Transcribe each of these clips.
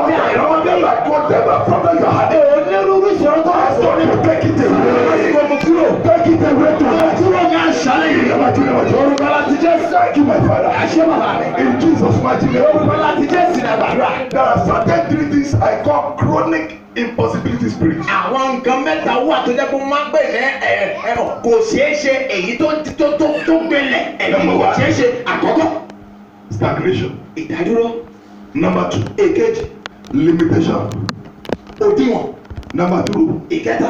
bí àìrọ́wọ́ bí. like whatever problem you had. onírúurú ìṣòro tó wà Ask God to take it away. gbogbo kúrò. Take it away tonight. kúrò ní àṣálẹ́ yìí. In the mighty name of Jesus. orúkọ láti jésù. Thank you, my Father. àṣẹ bàbá mi. In Jesus' mighty name. orúkọ láti jésù ní àgbàdúrà. There are certain three things I call chronic impossibility spirit. àwọn nǹkan mẹ́ta wà tó jẹ́ pé wọ́n máa ń pè ní ẹ ẹ kò ṣeé ṣe èyí tó tó tó tó gbẹlẹ̀ èyí kò ṣeé ṣe àkọ́kọ́. Stagnation. ìdádúró Number two, èkejì limitation. òdiwọ̀n Number two, ìkẹta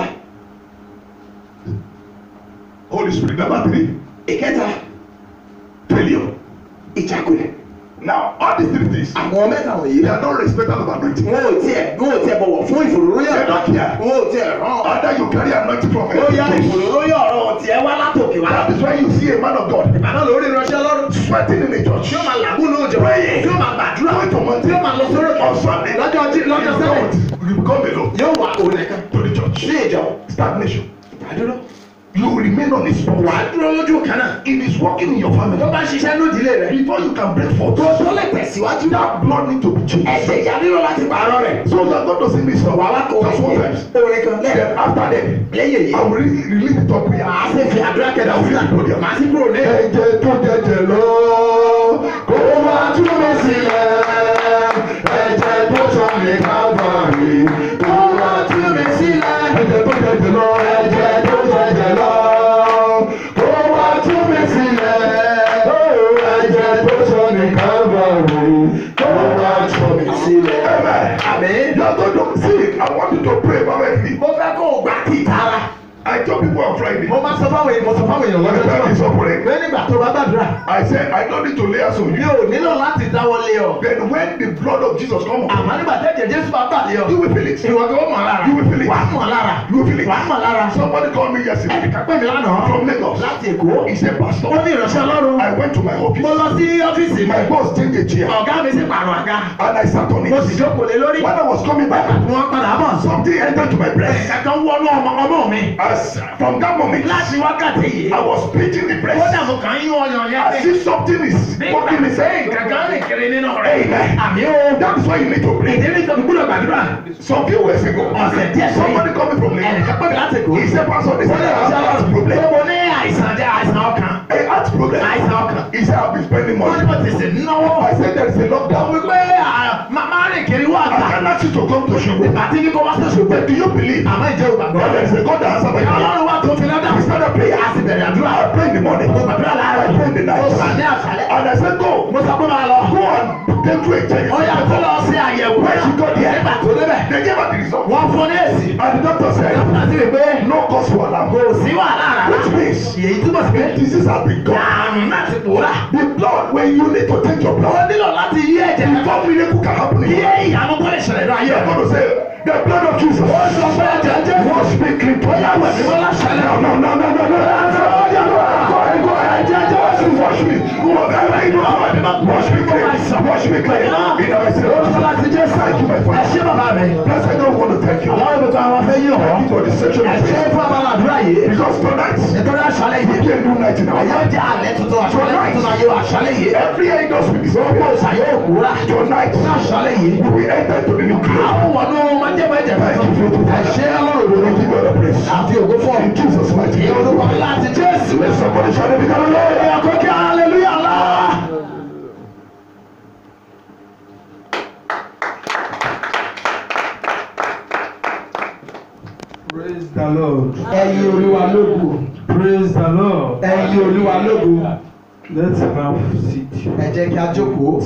Holy Spirit. Number three, ìkẹta failure. ìjákulẹ̀. Now, all these three things, àwọn mẹ́ta wọ̀nyí they are not respected of anointing. wọn ò tiẹ̀ wọn ò tiẹ̀ bọ̀wọ̀ fún ìfòròróyè They don't care. wọn ò tiẹ̀ rán Either you carry anointing from ó yá heaven. ìfòròróyè ọ̀rọ̀ tiẹ̀ wá látòkè wá. That is why you see a man of God ìbàdàn lórí ìránṣẹ́ lọ́rùn sweating in the church. tí ó máa làágùn lóòjọ́ Praying. tí ó máa gbàdúrà Going to mountain. tí ó máa lọ sórí òkè On Sunday. lọ́jọ́ jí lọ́jọ́ You sẹ́lẹ̀ don't. You become alone yóò wá òun nìkan to the church. sí ìjọ Stagnation. ìdádúró You will remain on his spot. wà á dúró lójú kan náà It is working in your family. tó bá ṣiṣẹ́ lódìlé rẹ̀ Before you can break forth, tó tó lè tẹ̀síwájú that blood need to be changed. ẹ̀jẹ̀ ìyá nílò láti pààrọ̀ rẹ̀ So you are going to sing this song. wà wá kó Just one times. orin kan lẹ́yìn Then after that, lẹ́yìn èyí I will re- release the top prayer. màá sì fi àdúrà kẹta sílẹ̀ màá sì kúrò ní. Ẹ̀jẹ̀ tó jẹjẹ lọ, kó wá tú mi sílẹ̀. Ẹ̀jẹ̀ tó sọ mi kábàárì, kó wá tú mi sílẹ̀. Ẹ̀jẹ̀ tó jẹjẹ lọ, ẹ̀jẹ̀ tó jẹjẹ lọ, kó wá tú mi sílẹ̀. Ẹ̀jẹ̀ tó sọ mi kábàárì, kó wá tú mi sílẹ̀. Amen. àmín. You are going to see, I want you to pray fervently. mo fẹ́ kó o gbà kí ìtara. I told people on Friday, mo máa sọ fáwọn èèyàn mo sọ fáwọn èèyàn when the time is lọ́jọ́ up praying, pé nígbà tó bá gbàdúrà I said, I don't need to lay hands on mi you. ò nílò láti dáwọ́ lé ọ. Then when the blood of Jesus come àmọ́ upon nígbà tẹ́jẹ̀ jésù bá bà lé ọ. you, you will feel it. ìwọ kò mọ̀ lára. You will feel it. wà á mọ̀ lára. You will feel it. wà á mọ̀ lára. Somebody called me yesterday ẹnìkan pè mí lánàá. from Lagos. láti èkó. He said, Pastor, ó ní ìránṣẹ́ ọlọ́run. I went to my mo office. lọ sí ọ́fíìsì mi. My boss changed a chair ọ̀gá mi sì pààrọ̀ àga. and I sat on mo sì it. jókòó lé lórí. When I was coming back, wọ́n padà bọ̀. something entered to my breast. kankan wọnú ọmọ ọmọ mi. As from that moment, láti wákàtí yìí. I was beating the ó breast dàbò kàn yín ọyàn yẹn as if something is working nígbà inside. tí kankan rìn kiri nínú rẹ̀. Amen. àmì ó. That is why you need to pray. ìdílé tó gbúdọ̀ gbàdúrà. Some few years ago, ọ̀sẹ̀ díẹ̀ sẹ́yìn. somebody coming from Lagos. ẹnìkan pè mí láti èkó. He said, Pastor, they ó said lè I have a heart problem. ṣe mo ní àìsàn jẹ́ àìsàn ọkàn. A heart problem. àìsàn ọkàn. He said, I've been spending wọ́n ní money. mo ti sè náwó. I said, there is a lockdown. wípé máa rìn kiri wá I àgbà. can ask you to come to Shogo. àti ní kó wá sí ṣùgbọ́n. But do you believe àmọ́ ìjẹ́ ògbàgbọ́. that there is a God that answers my prayer? ọlọ́run wá tó fi lọ́dà. We started praying. a sì bẹ̀rẹ̀ àdúrà. I pray in the morning. mo gbàdúrà láàárọ̀. I pray in the mo gbà ní night. àṣálẹ́. And I said, go. mo sọ pé máa lọ. Go and take to a check. ó yà kó lọ sí àyẹ̀wò. When she got there, nígbà tó débẹ̀. they gave her the result. wọ́n fún ní èsì. And the doctor said, dókítà sì rí pé no cause for alarm. kò sí wàhálà rárá. Which means èyí túbọ̀ sí pé disease has been gone. àrùn náà ti pòórá. The blood, when you need to take your ó blood, nílò láti yí ẹ̀jẹ̀ kan. before miracle can happen in kí your life, ìyanu tó lè ṣẹlẹ̀ ní ayé you are rẹ̀. going to say, the blood of Jesus. ó sọ pé ẹ̀jẹ̀ jẹ́ Wash me clean to Bóyá wẹ̀ mímọ́ láṣálẹ̀. No, no, no, no, no, no. Oh, yeah, go ahead, go ahead. Wash me, wash me. Whatever you do, wash me clean. Wash me clean. In the mercy of Orúkọ láti Jesus. Jésù. Thank you, my Ẹ Father. ṣé bàbá mi. Bless, I don't want to thank you. Àwọn ìbùkún àwọn afẹ́ yìí hàn. Thank you for this section Ẹ of ṣé faith. fún abala àdúrà yìí. Because tonight, Nítorí àṣálẹ̀ we yìí. can't do night in our Ẹ̀yọ́ life. jẹ́ alẹ́ tuntun àṣálẹ̀ tuntun ayé wa àṣálẹ̀ yìí. Every angels will Gbogbo disappear. ìṣàyẹ̀ òkúra. Tonight, Ní àṣálẹ̀ yìí. we will enter into the new glory. Àwọn wọnú májẹ̀mọ́ ẹ̀jẹ̀ Thank you, tuntun. faithful Ẹ Father. ṣé ọlọ́run We òdodo. give you all the praise. Àfi ògo fún ọ. In Jesus' mighty Ní name. orúkọ láti Jésù. Let somebody shout it because Ẹ̀yà kókè hallelujah ńlá. Praise the Lord. Ẹ̀yin olúwa lógo. Praise the Lord. Ẹ̀yin olúwa lógo. Let's have seat. Ẹ jẹ́ kí a jókòó.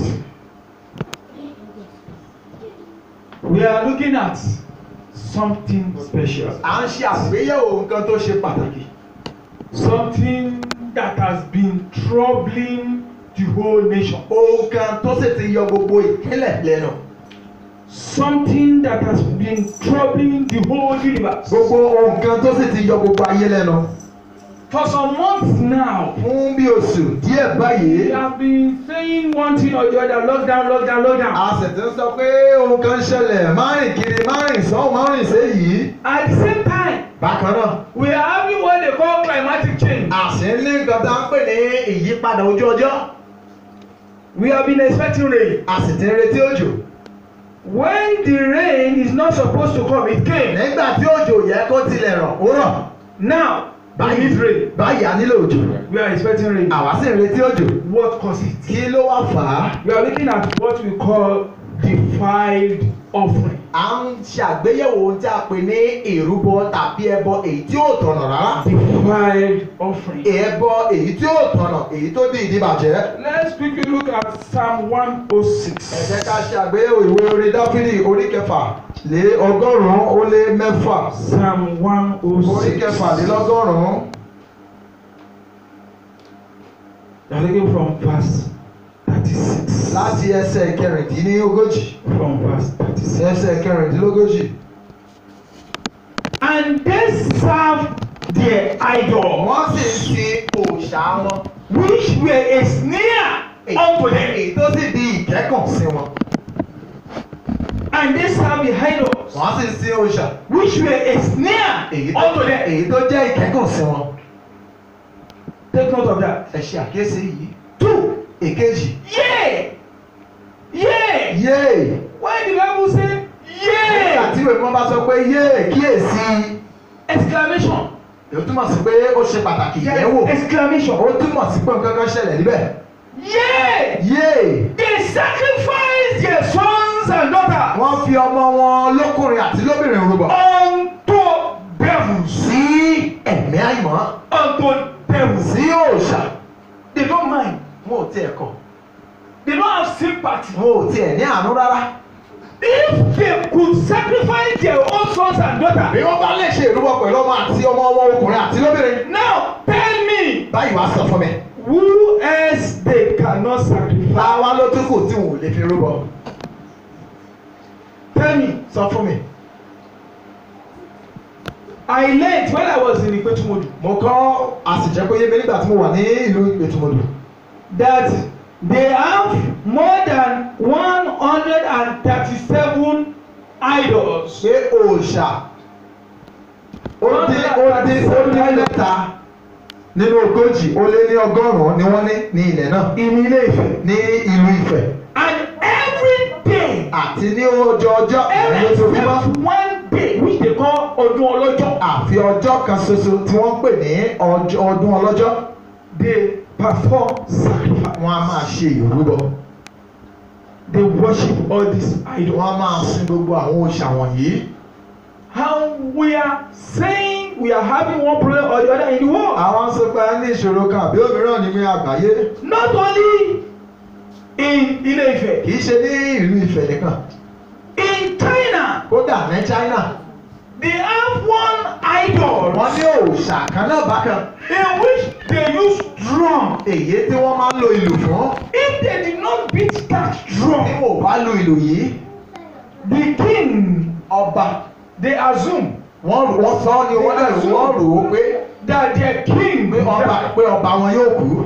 We are looking at something special. À ń ṣe àgbéyẹ̀wò nǹkan tó ṣe pàtàkì. Something that has been troubling the whole nation. Ohun kan tó sì ti yọ gbogbo ìpínlẹ̀ lẹ́nu. Something that has been troubling the whole universe. Gbogbo ohun kan tó sì ti yọ gbogbo ayé lẹ́nu. For some months now, Fún bí oṣù díẹ̀ we báyìí, have been saying one thing or the other, lockdown, lockdown, lockdown. a sì ti ń sọ pé ohun kan ń ṣẹlẹ̀ máa rìn kiri máa rìn sọ́hùn máa rìn séyìí. At the same time, Bákan náà, we are having what they call climatic change. a sì ń ní nǹkan tá à ń pè ní ìyípadà ojú ọjọ́. We have been expecting rain. A sì ti ń retí òjò. When the rain is not supposed to come, it came. nígbà tí òjò yẹ kó tilẹ̀ rọ̀ ó rọ̀ Now, we need rain. báyìí a nílò òjò We are expecting rain. àwa sì ń retí òjò What causes it? kí ló wá fà á We are looking at what we call defiled offering. à ń ṣàgbéyẹ̀wò ohun tí a pè ní ìrúbọ tàbí ẹbọ èyí tí ò tọ̀nà rárá Defiled offering. ẹbọ èyí tí ò tọ̀nà èyí tó di ìdíbàjẹ́. Let's quickly look at Psalm ẹ 106. jẹ́ ká ṣàgbéyẹ̀wò ìwé orin dáfídì orí kẹfà lé ọgọ́rùn-ún ó lé mẹ́fà Psalm orí kẹfà lé 106. lọ́gọ́rùn-ún We are looking from verse 36. láti ẹsẹ̀ kẹrìndínlógójì From verse 36. ẹsẹ̀ kẹrìndínlógójì. And they serve their idol, wọ́n sì ń sin òòṣà wọn which were a snare unto them. èyí tó sì di ìkẹ́kàn sí wọn. And they serve the idols, wọ́n sì ń sin òòṣà which were a snare èyí tó unto them. èyí tó jẹ́ ìkẹ́kàn sí wọn. Take note of that. ẹ ṣe àkíyèsí yìí. Two. èkejì. Yea. Yea. yéè. When the Bible say nígbà yea, tí ìwé mímọ́ bá sọ pé yéè kíyèsí. exclamation. èyí túmọ̀ sí pé ó ṣe pàtàkì There ìyẹ̀wò. is exclamation. ó túmọ̀ sí pé nǹkan kan ṣẹlẹ̀ níbẹ̀. Yea. yéè. They sacrifice their sons and daughters wọ́n fi ọmọ wọn lọ́kùnrin àti lóbìnrin rúbọ. unto devils. sí ẹ̀mí àìmọ́. Unto devils. sí òòṣà. They don't mind. wọn ò tiẹ̀ kọ̀. They don't have sympathy. wọn ò tiẹ̀ ní àánú rárá. If they could sacrifice their own sons and bí daughters, wọ́n bá lè ṣe ìrúbọ pẹ̀lú ọmọ àti ọmọ wọn ọkùnrin àti lóbìnrin. now tell me báyìí wàá sọ fún mi. who else they cannot sacrifice? táwa ló tún kù tí wọn ò lè fi rúbọ. Tell me. sọ fún mi. I learned when I was in Ipetumodu mo kọ́ àsìjẹ́ pé yé mi nígbà tí mo wà ní ìlú ìtumọ̀lù. that they have more than one hundred and thirty-seven idols. pé òòṣà ó dín ó dín ó dín mẹ́ta nínú ogójì ó lé ní ọgọ́rùn-ún ni wọ́n ní ní ilẹ̀ náà in Ile-Ife. ní ìlú Ifẹ̀ And every day, àti ní ọjọ́ ọjọ́ every lójoojúmọ́ except one day which they call Ọdún Ọlọ́jọ́, àfi ọjọ́ kan ṣoṣo tí wọ́n ń pè ní ọjọ́- ọdún ọlọ́jọ́ they perform sacrifice. wọ́n á máa ṣe ìrúbọ They worship all these idols. wọ́n á máa sin gbogbo àwọn òòṣà wọ̀nyí. And we are saying we are having one problem or the other in the world. àwọn sọ pé a ní ìṣòro kan àbí òmíràn nínú àgbáyé Not only in Ile-Ife, kì í ṣe ní ìlú Ifẹ̀ nìkan in China, kódà ní China they have one idol wọ́n ní òòṣà kan náà bákan in which they use drum. èyí tí wọ́n máa ń lo ìlù fún If they did not beat that tí drum, wọ́n bá lo ìlù yìí the king, ọba they assume wọ́n wọ́n sọ ọ́ ni wọ́n dẹ̀ wọ́n rò ó pé that their king pé ọba pé ọba wọn yóò kú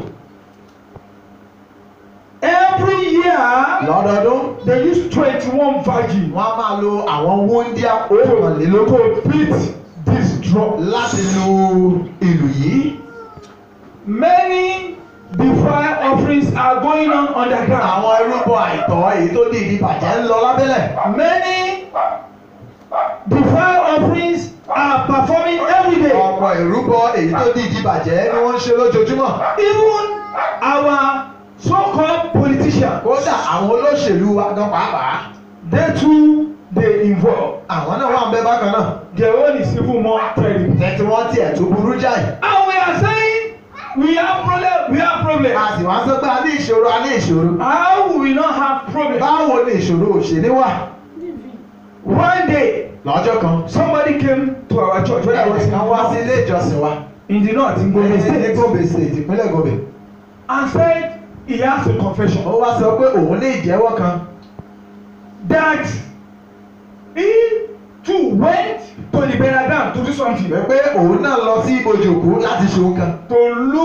every year lọ́dọọdún they use twenty-one virgin wọ́n á máa lo àwọn wúndíá òkànlélógún to beat this drum. láti lu ìlù yìí Many defile offerings are going on underground. àwọn irúbọ àìtọ́ èyí tó di ìdíbàjẹ́ ń lọ lábẹ́lẹ̀ Many defile offerings are performing every day. ọ̀pọ̀ ìrúbọ èyí tó di ìdíbàjẹ́ ni wọ́n ń ṣe lójoojúmọ́ Even our so-called politicians, kódà àwọn olóṣèlú wa gan pàápàá they too dey involve. àwọn náà wà ń bẹ bákan náà Their own is even more terrible. tẹ̀tí wọ́n tiẹ̀ tó burú jáì And we are saying we have problem, we have problem. a sì wá sọ pé a ní ìṣòro a ní ìṣòro How will we not have problem? báwo ni ìṣòro òṣèlú wà One day, lọ́jọ́ kan somebody came to our church when I was in ẹnìkan wá sí ilé ìjọsìn wa in the north in Gombe ní State Gombe state ìpínlẹ̀ Gombe and said he has a confession ó wá sọ pé òun ní ìjẹ́wọ́ kan that he too went to the burial ground to do something pé òun náà lọ sí ibojì òkú láti ṣe òun kan to look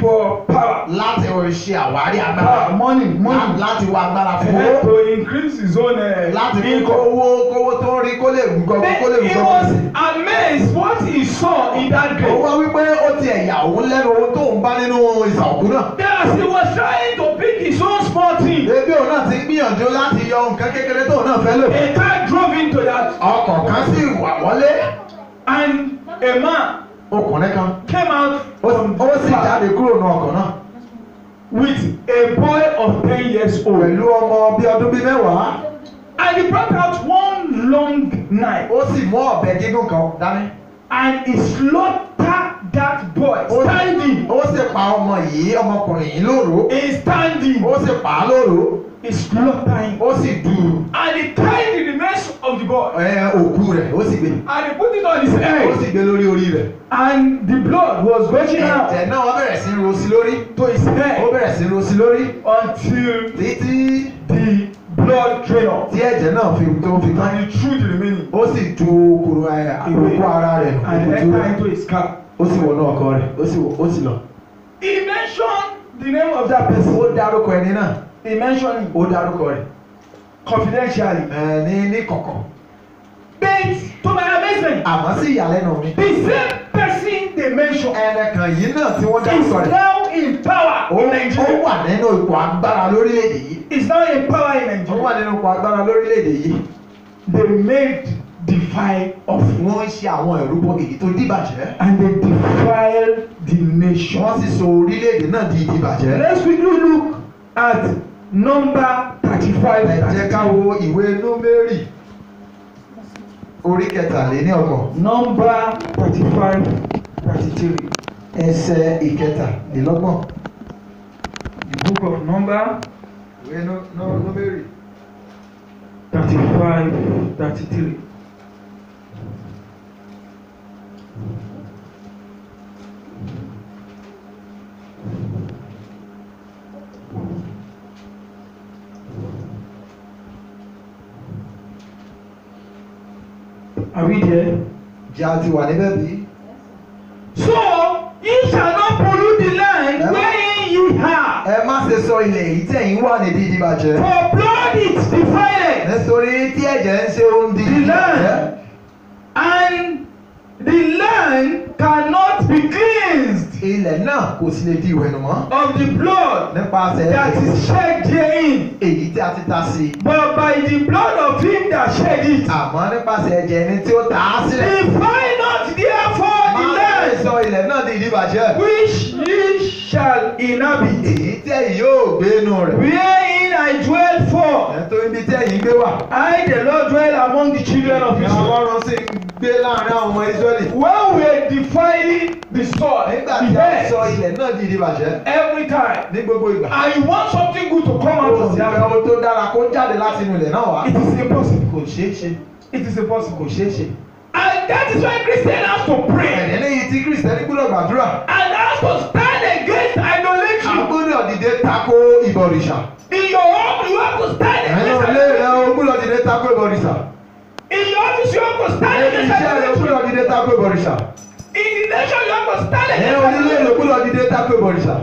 for power. láti ṣe àwárí agbára Power, money, money. láti wá agbára fún Eh, owó to increase his own uh, láti fi income. kówó kówó tó ń rí kó lè gbọ́ kó lè Then he gbọ́ was sí. amazed what he saw in that ó grave. wá wípé ó ti ẹ̀yà òun lẹ́nu ohun tó ń bá nínú ìsà òkú náà. Then as he was trying to pick his own small thing, ebi òun náà ti gbìyànjú láti yọ nǹkan kékeré tóun náà fẹ́ lò. a car drove into that ọkọ̀ kan sì wà wọlé and a man ọkùnrin kan came out ó from ó sì the car jáde kúrò ní ọkọ̀ náà with a boy of ten years old. pẹ̀lú ọmọ bíi ọdún bíi mẹ́wàá And he brought out one long knife ó sì mú ọ̀bẹ gígùn kan dání. and he slaughtered that boy Ó- standing. ó sì pa ọmọ yìí ọmọkùnrin yìí lóru He standing. ó sì pa á lóru He slaughtered him. ó sì dù ú. And he tied the remains of the boy. ẹ òkú rẹ̀ ó sì gbé And he put it on his ó head. sì gbé lórí orí rẹ̀. And the blood was gushing out ẹ̀jẹ̀ náà wọ́n bẹ̀rẹ̀ sí í ro sí lórí to his ó head bẹ̀rẹ̀ sí í ro sí lórí until títí the blood drained off. tí ẹ̀jẹ̀ náà fi tó fi tán. And he threw the remaining ó sì ju kòrò àkókò ara rẹ̀ and òkú entered rẹ̀. into his car. ó sì wọnú ọkọ rẹ̀ ó sì wọ- ó sì lọ. He mentioned the name of that person. ó dárúkọ ẹni náà He mentioned him ó dárúkọ rẹ̀ confidentially. ẹ ní ní kọ̀kọ̀. But to my amazement, àmọ́ sí ìyàlẹ́nu mi. the same person they mentioned ẹnìkan yìí náà tí wọ́n is dárúkọ rẹ̀. now in power ó in ó Nigeria. wà nínú ipò agbára lórílẹ̀‐èdè yìí. Is now in power in ó wà Nigeria. nínú ipò agbára lórílẹ̀‐èdè yìí. They made defile of wọ́n ń ṣe àwọn ìrúbọ èyí tó dìbàjẹ́. and they defiled the nation. wọ́n sì sọ orílẹ̀‐èdè náà di ìdìbàjẹ́. Let's quickly look at number thirty-five. ẹ jẹ́ ká wo ìwé númérì orí kẹtàléní ọgbọ̀n Number thirty-five, thirty-three. ẹsẹ̀ ìkẹtàlélọ́gbọ̀n. The book of number ìwé nú- nú- númérì thirty-five, thirty-three. Are we there? jẹ́ a ti wà níbẹ̀ bí. So ye shall not pollute the land Emma. wherein ye are, ẹ má ṣe sọ ilẹ̀ yìí tẹ̀yìn wà ní dídí bàjẹ́. for blood is defiled, nítorí tí ẹ̀jẹ̀ ń ṣe ohun di The land. and the land cannot be cleansed ilẹ̀ náà kò sì lè di ìwẹ̀nù mọ́. of the blood nípasẹ̀ that ẹ̀jẹ̀ is shed therein, èyí tí a ti ta sí i. but by the blood of him that shed it. àmọ́ nípasẹ̀ ẹ̀jẹ̀ ẹni tí ó ta á sílẹ̀. Defile not therefore the má ṣe land sọ ilẹ̀ náà di ìdí bàjẹ́. which ye shall inhabit, èyí tí ẹ̀yin yóò gbé inú rẹ̀. wherein I dwell for. nítorí ibi tí ẹ̀yin gbé wà. I, the Lord, dwell among the children of Israel. Ọlọ́run sì ń gbé láàrin àwọn ọmọ Ísírẹ́lì. When we are defiling the soil, nígbà the tí a sọ earth, ilẹ̀ náà di ìdí bàjẹ́. every time, ní gbogbo ìgbà. and you want something good to come out kò of sì fẹ́ that, ohun tó dára kó jáde láti inú ilẹ̀ náà wá. it is impossible. kò ṣeé ṣe. It is impossible. kò ṣeé ṣe. And that is why Christians have to pray ẹ̀dẹ̀ lẹ́yìn tí Kristẹni gbọ́dọ̀ gbàdúrà. and have to stand against a idolatry. gbọ́dọ̀ dìde tako ìbọ̀rìṣà. In your home, you have to stand ẹ̀yin against ilé rẹ̀ idolatry. o gbọ́dọ̀ dìde tako ìbọ̀rìṣà. In your office, you have to stand ẹ̀yin against iṣẹ́ rẹ̀ o idolatry. gbọ́dọ̀ dìde tako ìbọ̀rìṣà. In the nation, you have to stand ẹ̀yin against onílé rẹ̀ o idolatry. gbọ́dọ̀ dìde tako ìbọ̀rìṣà.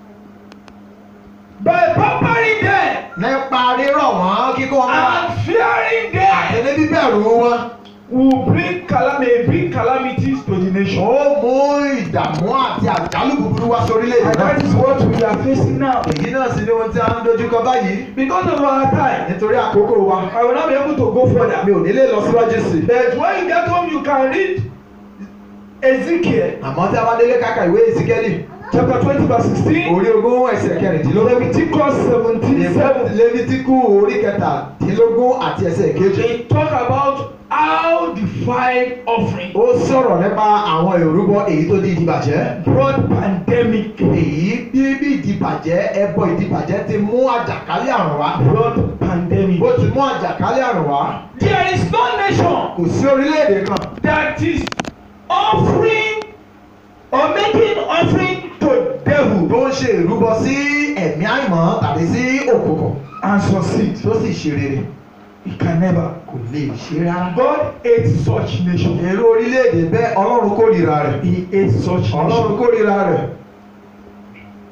By pampering them nípa rírọ̀ wọ́n kíkọ́ wọn wá. and fearing them. àtẹ̀lé bíbẹ̀rù wọn. will bring calamity bring calamities to the nation. ó mú ìdààmú àti àjálù búburú wá sórílẹ̀-èdè and that is náà. what we are facing now. èyí náà sì ni ohun tí a ń dojúkọ báyìí. because of our time nítorí àkókò wa. I will not be able to go mi further. ò nílé lọ síwájú sí i. but when you get home you can read Ezekiel àmọ́ tí a bá délé káka ìwé ìsíkẹ́lì chapter twenty verse sixteen orí ogún ẹsẹ̀ kẹrìndínlógún. Leviticus seventeen seven. lẹ́fítíkù orí kẹtàdínlógún àti ẹsẹ̀ kejì. they talk about how the five offering ó sọ̀rọ̀ nípa àwọn ìrúbọ èyí tó di ìdìbàjẹ́. brought pandemic èyí bí bí ìdìbàjẹ́ ẹbọ ìdìbàjẹ́ ti mú àjàkálẹ̀ àrùn wá. brought pandemic. bó ti mú àjàkálẹ̀ àrùn wá. there is no nation kò sí orílẹ̀-èdè kan that is offering or making offering to devil tó ń ṣe ìrúbọ sí ẹ̀mí àìmọ́ tàbí sí òkùnkùn and succeed. tó sì ṣe rere It can never. kò lè ṣe rárá. God hates such nation. èrò orílẹ̀-èdè bẹ́ẹ̀ ọlọ́run kórìíra rẹ̀. He hates such ọlọ́run nation. kórìíra rẹ̀.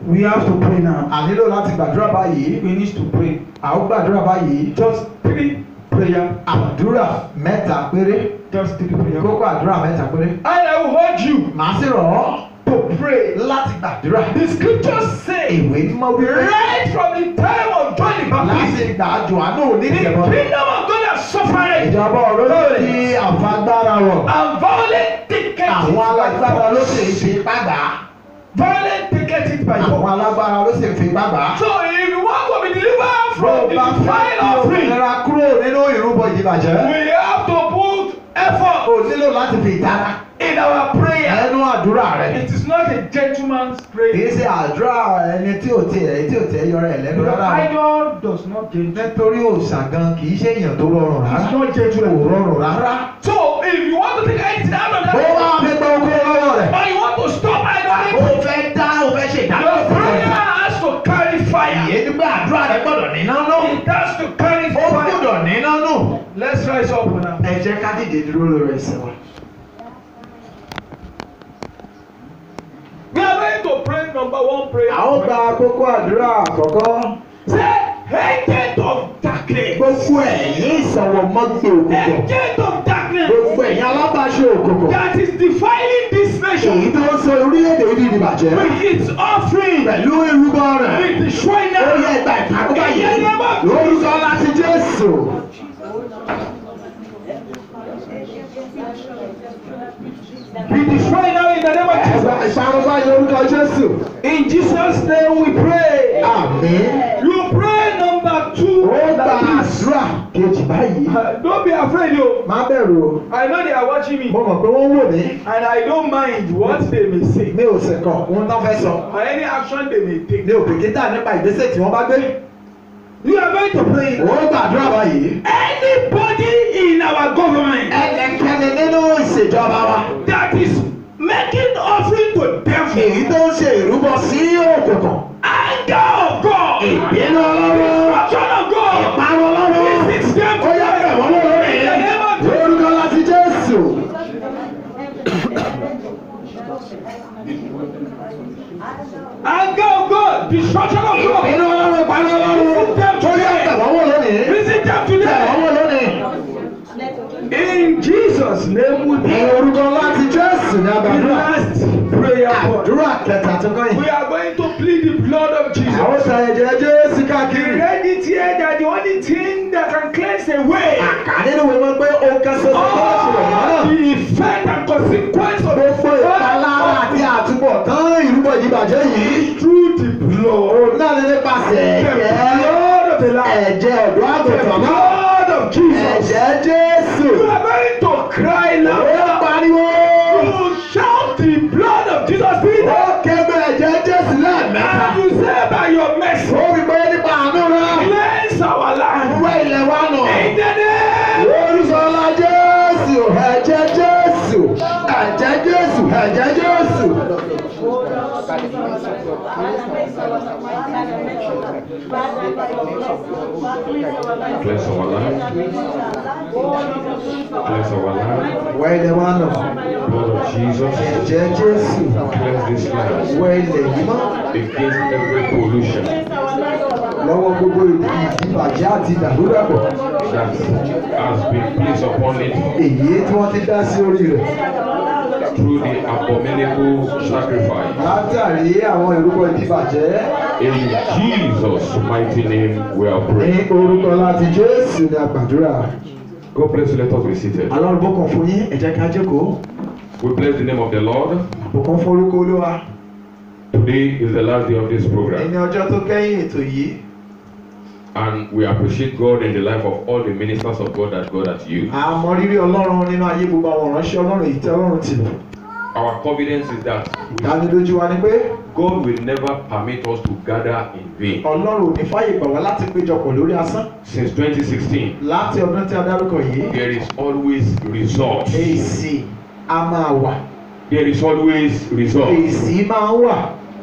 We have to pray now. a nílò láti gbàdúrà báyìí We need to pray. a ó gbàdúrà báyìí Just three prayer. àdúrà mẹ́ta péré Just three prayer. kókó àdúrà mẹ́ta péré And I will urge you màá sì rọ̀ ọ́ to pray. láti gbàdúrà The scriptures say, ìwé mímọ́ wípé right from the time of John the láti Baptist, gbà Jòhánù the onídìbọn kingdom of God has suffered ìjọba ọ̀rọ̀ ní àfagbára rọ̀ and violent take àwọn it alágbára by ló force. sì ń fi ipá gbà á Violent take it by àwọn force. alágbára ló sì ń fi ipá gbà á. So if you want to be delivered bó from o the bá fẹ́ divine kí offering, òmìnira kúrò nínú ìrúbọ ìdìbàjẹ́ we have to put effort o nílò láti fi ìtara in our prayer. ẹnu àdúrà rẹ. It is not a gentleman's kì í prayer. ṣe àdúrà ẹni tí ò tiẹ̀ tí ò tiẹ̀ yọrọ ẹ̀ lẹ́nu The rárá. idol does not gentle. nítorí òòṣà gan kì í ṣe èèyàn tó rọrùn rárá. It's not kò gentle. rọrùn rárá. So if you want to take anything out of bó that, bá fi gbọ́ okó lọ́wọ́ rẹ̀. or you want to stop o idolatry, fẹ́ dá o fẹ́ ṣe your prayer ìdájọ́. has to carry fire. ìyẹn nígbà àdúrà rẹ gbọ́dọ̀ níná nù. It has to carry ó fire. gbọ́dọ̀ níná nù. Let's rise up now. ẹ jẹ́ ká dìde dúró lórí ẹsẹ̀ wa. We are going to pray number one prayer. a ó gba kókó àdúrà àkọ́kọ́. Say, agent of darkness. gbogbo ẹ̀yin ìsọ̀wọ̀ mọ́gbé òkùnkùn. Agent of darkness gbogbo ẹ̀yin alábàáṣe òkùnkùn. that is defiling this èyí nation tó ń sọ orílẹ̀-èdè yìí di ìbàjẹ́. with its offering, pẹ̀lú irúgbọ́ rẹ̀. with the shrine ó yẹ ìgbà ìpàkóbá yìí. lórúkọ láti jésù. Be destroyed now in the name of ẹ̀gbà Jesus. ìpàkóbá yìí lórúkọ jésù. In Jesus' name we pray. àmín. You pray number two. ó gba like this. àdúrà kejì báyìí. Uh, Don't be afraid, yo. má bẹ̀rù o. I know they are watching me, mo mọ̀ pé wọ́n ń wò mí. and I don't mind what they may say mi ò sì kàn ohun tán fẹ́ sọ. or any action they may take. mi ò bìkítà nípa ìgbésẹ̀ tí wọ́n bá gbé. You are going to pray. ó gbàdúrà báyìí. Anybody in our government ẹnikẹ́ni nínú ìṣèjọba wa. that is making offering to devil, èyí tó ń ṣe ìrúbọ sí òkùnkùn. anger of God, ìbínú ọlọ́run. destruction of God, ìparun ọlọ́run. visit them ó yá bẹ̀ wọ́n lórí. in the name of Jesus. lórúkọ láti jésù. Anger of God, destruction of ìbínú God, ọlọ́run ìparun ọlọ́run. ó yá bẹ̀ wọ́n wò lónìí. visit them bẹ̀ today. wọ́n wò lónìí. In Jesus' name we ní pray. orúkọ láti jésù ní The abàdúrà. last prayer point. àdúrà kẹta tó kọ́ We yìí. are going to plead the blood of àwọn Jesus. sọ ẹ̀jẹ̀ jésù We káàkiri. read it here that the only thing that can cleanse away àká nínú ìwé wọn pé ó kẹsàn-án tó bá ṣe wọ̀ all náà. the effect and consequence of gbogbo ìpalára àti àtúbọ̀tán ìrúbọ ìdìbàjẹ́ yìí. through the blood. òun náà ní nípasẹ̀ The ẹ̀jẹ̀ blood of the Lamb. ẹ̀jẹ̀ ọ̀dọ́ The àgùntàn náà. blood of Jesus. ẹ̀jẹ̀ jésù. You are going to cry ó now. pariwo. You shout the blood of Jesus ó Peter. kẹ́gbẹ́ ẹ̀jẹ̀ jésù lẹ́ẹ̀mẹ́ta. And you say by your mercy, ó rí pé nípa àánú rẹ̀. cleanse our land. wẹ́ ilẹ̀ wa nù. In the name Olùsọ̀lá Jésù, ẹ̀jẹ̀ Jésù, ẹ̀jẹ̀ Jésù, ẹ̀jẹ̀ Jésù. Bless our life. Bless our life. Wẹ́ ilẹ̀ wa nù. Blood of Jesus. Ẹ̀jẹ̀ Jésù, Cleanse this land wẹ́ ilẹ̀ yìí mọ́. against every pollution Lọ́wọ́ gbogbo ìdìbàjẹ́ àti ìdàrúdàpọ̀. that has been placed upon it Èyí tí wọ́n ti dá sí orí rẹ̀. through the abominable sacrifice. Látàrí àwọn ìrúbọ ìdìbàjẹ́. In Jesus' mighty name we are Ní praying. orúkọ láti Jésù ni àgbàdúrà. God bless you. Let us be seated. Ọlọ́run bùkún fún yín, ẹ jẹ́ ká jókòó. We bless the name of the Lord. Bùkún fún orúkọ Olúwa. Today is the last day of this Ẹni program, ọjọ́ tó kẹ́yìn ètò yìí. and we appreciate God in the life of all the ministers of God that God has used. a mọ rírì ọlọ́run nínú ayé gbogbo àwọn ìránṣẹ́ ọlọ́run èyí tí ọlọ́run ti lò. Our confidence is that ìdánilójú wa ni pé God will never permit us to gather in vain. ọlọ́run ò ní fàyè gbà wá láti péjọpọ̀ lórí asán. Since 2016, láti ọdún tí a dárúkọ yìí there is always results. èsì a máa wà There is always results. èsì máa ń wà.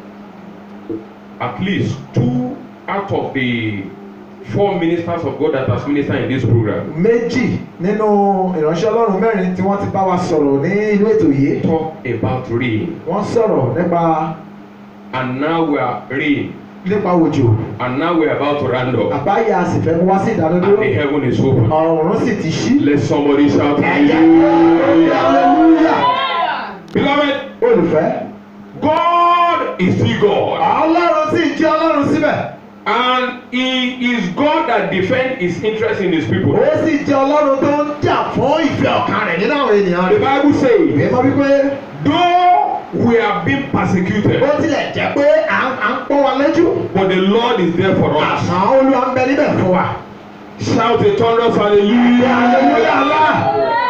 At least two out of the four ministers of God that has ministered in this program méjì nínú ìránṣẹ́ ọlọ́run mẹ́rin tí wọ́n ti bá wa sọ̀rọ̀ ní inú ètò yìí talk about rain. wọ́n sọ̀rọ̀ nípa and now we are rain, nípa òjò and now we are about to round up, àbáyé a sì fẹ́ mú wá sí ìdánudúró and the heaven is open. ọ̀run sì ti ṣí. Let somebody shout hallelujah hallelujah. Beloved, olùfẹ́ God is still God. ọlọ́run sì jẹ́ ọlọ́run síbẹ̀ And he is God that defends his interest in his people. ó sì jẹ́ ọlọ́run tó ń jà fún ìfẹ́ ọkàn rẹ̀ nínú àwọn ènìyàn The rẹ̀. Bible says, ìwé mọ́ wípé though we are being persecuted, ó tilẹ̀ jẹ́ pé à ń à ń pọ́n wa lójú but the Lord is there for us. àmọ́ olúwa ń bẹ níbẹ̀ fún wa. Shout a thunderous hallelujah. hallelujah Allah